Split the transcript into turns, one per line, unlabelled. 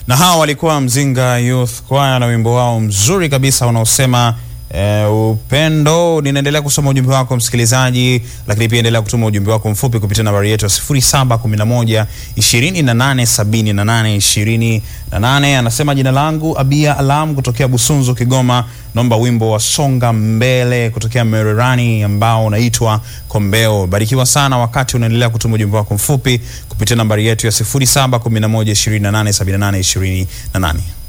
na hawa walikuwa Mzinga Youth Choir na wimbo wao mzuri kabisa unaosema eh, upendo. Ninaendelea kusoma ujumbe wako msikilizaji, lakini pia endelea kutuma ujumbe wako mfupi kupitia nambari yetu ya 0711 2878 28. Anasema jina langu Abia Alam kutokea Busunzu, Kigoma. Naomba wimbo wa songa mbele kutokea Mererani ambao unaitwa Kombeo. Barikiwa sana wakati unaendelea kutuma ujumbe wako mfupi kupitia nambari yetu ya 0711 2878 28.